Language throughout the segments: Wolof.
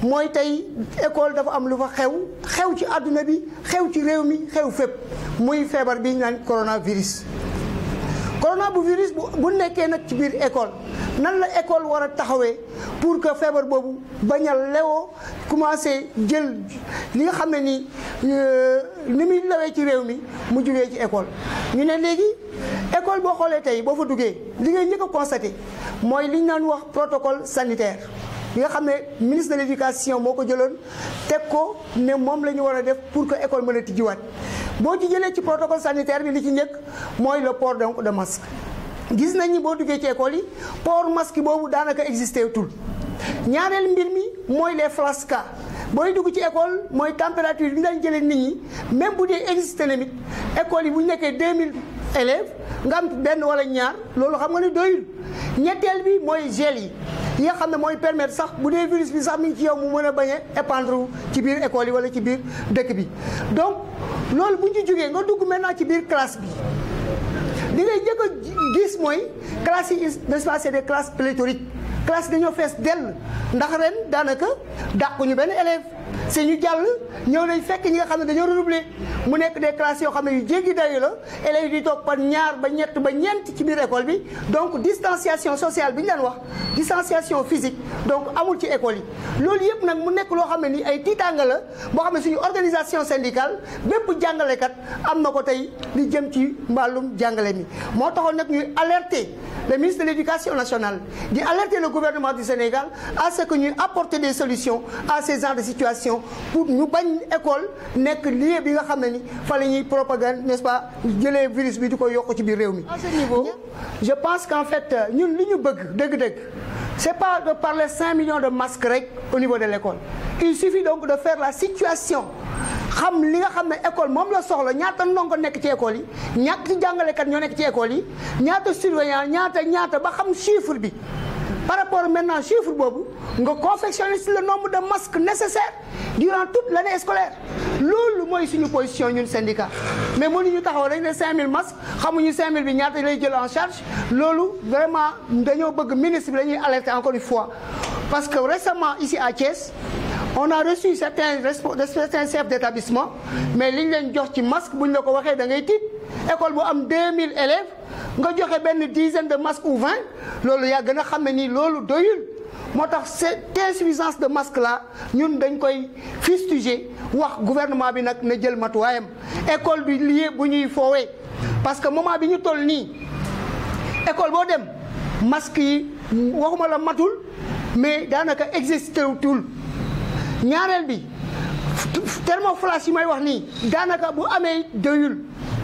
mooy tey école dafa am lu fa xew xew ci àdduna bi xew ci réew mi xew fépp muy feebar bi ñu naan coronavirus. corona bu virus bu bu nekkee nag ci biir école nan la école war a taxawee pour que feebar boobu bañ a lewoo commencé jël li nga xam ne ni ni muy lewee ci réew mi mu jugee ci école. ñu ne léegi école boo xoolee tey boo fa duggee li ngay njëkk a constaté mooy li ñu naan wax protocole sanitaire. li nga xam ne ministre de l' éducation moo ko jëloon teg ko ne moom la ñu war a def pour que école mën a tijjiwaat boo ci jëlee ci protocole sanitaire bi li ci njëkk mooy le port donc de masque. gis nañ ni boo duggee ci école yi port masque boobu daanaka existé tul ñaareel mbir mi mooy les flasques booy dugg ci école mooy température bi ñu daan jëlee nit ñi même bu dee existé na nit école yi bu ñu nekkee 2000 élèves nga am benn wala ñaar loolu xam nga ne doyul ñetteel bi mooy gel yi. yi nga xam ne mooy permettre sax bu dee virus bi sax mi ngi ci yow mu mën a bañ a épandre ci biir école yi wala ci biir dëkk bi donc loolu bu ñu ci jógee nga dugg maintenant ci biir classe bi li ngay njëkk a gis mooy classes yi n'est-ce pas c'est des classes pléthoriques classes dañoo fees dell ndax ren daanaka dàquñu benn élève si ñu jàll ñëw nañ fekk ñi nga xam ne dañoo redoubler mu nekk des classes yoo xam ne yu jéggi dayu la élèves yi di toog par ñaar ba ñett ba ñeent ci biir école bi donc distanciation sociale bi ñu daan wax distanciation physique donc amul ci école yi loolu yëpp nag mu nekk loo xam ne ni ay tiitaanga la boo xam ne suñu organisation syndicale bépp jàngalekat am na ko tey li jëm ci mbàllum jàngale mi moo taxoon nag ñuy alerter le ministre de l'éducation nationale di alerter le gouvernement du Sénégal à ce que ñuy apporter des solutions à ces genres de situations pour ñu bañ école nekk lieu bi nga xam ne ni fa la ñuy propagande n'est-ce pas jëlee virus bi di ko yokk ci biir réew mi. à ce niveau je pense qu'en fait ñun li ñu bëgg dëgg-dëgg c'est pas de parler 5 millions de masques rek au niveau de l'école il suffit donc de faire la situation xam li nga xam ne école moom la soxla ñaata ndongo nekk ci école yi ñàkk ci jàngalekat ñoo nekk ci école yi ñaata surveillant ñaata ñaata ba xam chiffre bi par rapport maintenant chiffre boobu nga confectionner si le nombre de masques nécessaires durant toute l'année scolaire loolu mooy suñu position ñun syndicat mais mënuñu taxaw rek ne 5000 masques xamuñu 5000 bi ñaata lay jël en charge loolu vraiment dañoo bëgg ministre bi la ñuy alerter encore une fois parce que récemment ici à Thiès on a reçu certains certains chefs d'établissement mais liñ leen jox ci masque buñ la ko waxee da ngay tiit école bu am 2000 élèves nga joxe benn dizaine de masques ou 20 loolu yaa gën a xam ne nii loolu doyul moo tax cette insuffisance de masque là ñun dañ koy fustiger wax gouvernement bi nag na jël matuwaayam école bi lieu bu ñuy foowee parce que moment bi ñu toll nii école boo dem masque yi waxuma la matul mais daanaka existé tul ñaareel bi thermoflash yi may wax nii daanaka bu amee doyul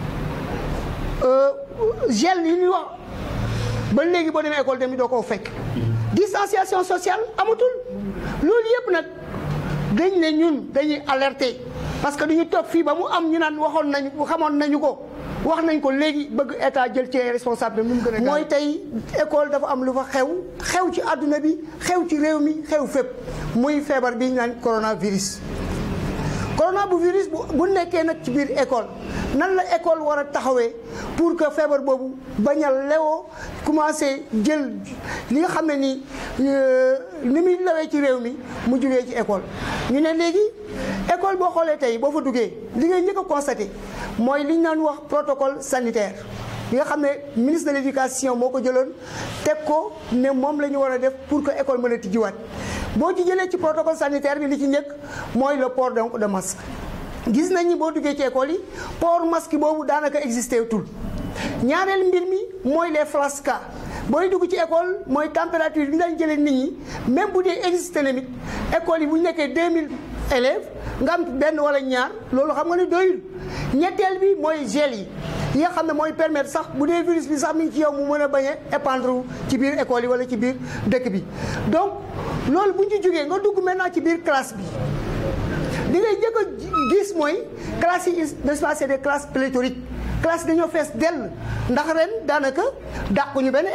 gel yi ñuy wax ba léegi boo demee école tamit doo ko fekk distanciation sociale amatul loolu yëpp nag dañ ne ñun dañuy alerter parce que duñu toog fii ba mu am ñu naan waxoon nañu xamoon nañu ko wax nañ ko léegi bëgg état jël ci responsable nu mu gën a mooy tey école dafa am lu fa xew xew ci àdduna bi xew ci réew mi xew fépp muy feebar bi ñu naan coronavirus. corona bu virus bu bu nekkee nag ci biir école nan la école war a taxawee pour que feebar boobu bañ a lewoo commencé jël li nga xam ne ni ni muy lewee ci réew mi mu jugee ci école. ñu ne léegi école boo xoolee tey boo fa duggee li ngay njëkk a constaté mooy li ñu naan wax protocole sanitaire li nga xam ne ministre de l'éducation moo ko jëloon teg ko ne moom la ñu war a def pour que école mën a tijjiwaat. boo ci jëlee ci protocole sanitaire bi li ci njëkk mooy le port donc de masque gis nañ ni boo duggee ci école yi port masque boobu daanaka existé tul ñaareel mbir mi mooy les flasques booy dugg ci école mooy température bi ñu daan jëlee nit ñi même bu dee existé na nit école yi bu ñu nekkee 2000 élèves nga am benn wala ñaar loolu xam nga ne doyul ñetteel bi mooy gel yi yi nga xam ne mooy permettre sax bu dee virus bi sax mi ngi ci yow mu mën a bañ a épandre ci biir école yi wala ci biir dëkk bi donc loolu bu ñu ci jógee nga dugg maintenant ci biir classe bi li ngay njëkk a gis mooy classes yi n'est-ce pas c'est des classes pléthoriques classes dañoo fees dell ndax ren daanaka dàquñu benn élève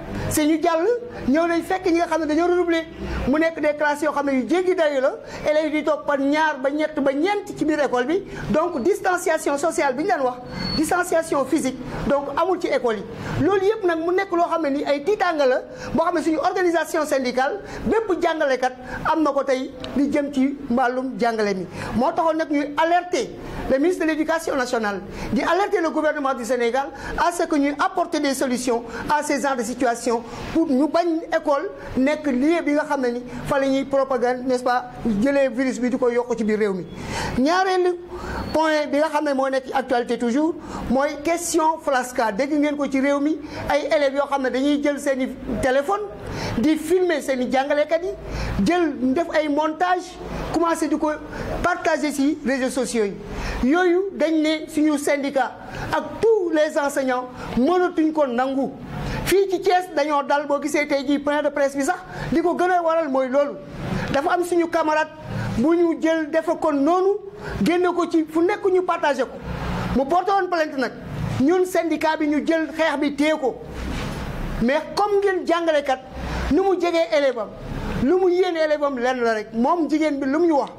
si ñu jàll ñëw nañ fekk ñi nga xam ne dañoo redoubler mu nekk des classes yoo xam ne yu jéggi dayu la élèves yi di toog par ñaar ba ñett ba ñeent ci biir école bi donc distanciation sociale bi ñu daan wax distanciation physique donc amul ci école yi loolu yëpp nag mu nekk loo xam ne ni ay tiitaanga la boo xam ne suñu organisation syndicale bépp jàngalekat am na ko tey li jëm ci mbàllum jàngale mi moo taxoon nag ñuy alerter le ministre de l'éducation nationale di alerter le gouvernement du Sénégal à ce que ñuy apporter des solutions à ces genres de situation pour ñu bañ école nekk lieu bi nga xam ne ni fa la ñuy propagande n'est-ce pas jëlee virus bi di ko yokk ci biir réew mi ñaareelu point bi nga xam ne moo nekk ci actualité toujours mooy question flasca dégg ngeen ko ci réew mi ay élèves yoo xam ne dañuy jël seen i téléphone di filmer seen i jàngalekat yi jël def ay montage commencé di ko partager ci réseaux sociaux yi yooyu dañ ne suñu syndicat ak tous les enseignants mënatuñ ko nangu fii ci Thiès dañoo dal boo gisee tey jii point de presse bi sax li ko gën a waral mooy loolu dafa am suñu camarade bu ñu jël defe kon noonu génne ko ci fu nekk ñu partagé ko mu porté woon plainte nag ñun syndicat bi ñu jël xeex bi téye ko mais comme ngeen jàngalekat nu mu jegee élève am lu mu yéene élève am lenn la rek moom jigéen bi lu mu ñu wax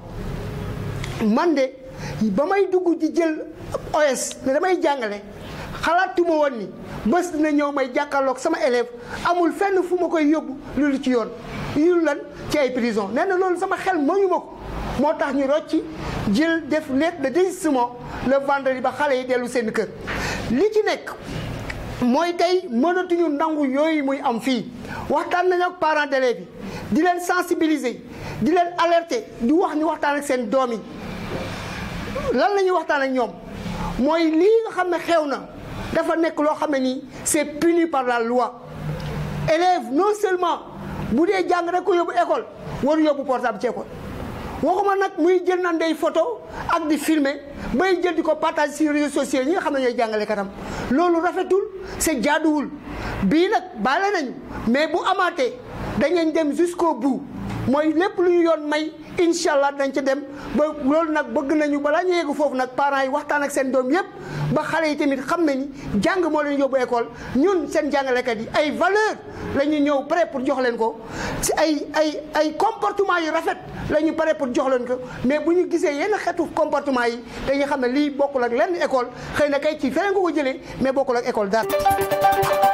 man de ba may dugg di jël OS ne damay jàngale xalaatuma woon ni bés dina ñëw may jàkkaarloog sama élève amul fenn fu ma koy yóbbu loolu ci yoon yu lan ci ay prison nee na loolu sama xel mayu ma ko moo tax ñu rocci jël def lettre de désistement le vendredi ba xale yi dellu seen kër li ci nekk mooy tey mënatuñu nangu yooyu muy am fii waxtaan nañu ak parents d'élèves yi di leen sensibiliser di leen alerter di wax ñu waxtaan ak seen doom yi lan la ñuy waxtaan ak ñoom mooy lii nga xam ne xew na dafa nekk loo xam ne nii c'est puni par la loi élève non seulement bu dee jàng rek ko yóbbu école waru yóbbu portable ci école waxuma nag muy jël nan day photo ak di filmer bay jël di ko partage sur réseaux sociaux ñi nga xam ne ñooy jàngale katam loolu rafetul c'est jaaduwul bii nag baale nañu mais bu amaatee dañuy dem jusqu'au bout mooy lépp lu ñu yoon may incha allah dañ ca dem ba loolu nag bëgg nañu balaa ñu yegg foofu nag parents yi waxtaan ak seen doom yépp ba xale yi tamit xam nañu jàng moo leen yóbbu école ñun seen jàngalekat yi ay valeur la ñu ñëw prêt pour jox leen ko ci ay ay ay comportement yu rafet la ñu pare pour jox leen ko mais bu ñu gisee yenn xeetu comportement yi dañuy xam ne lii bokkul ak lenn école xëy na kay ci feneen ko ko jëlee mais bokkul ak école daal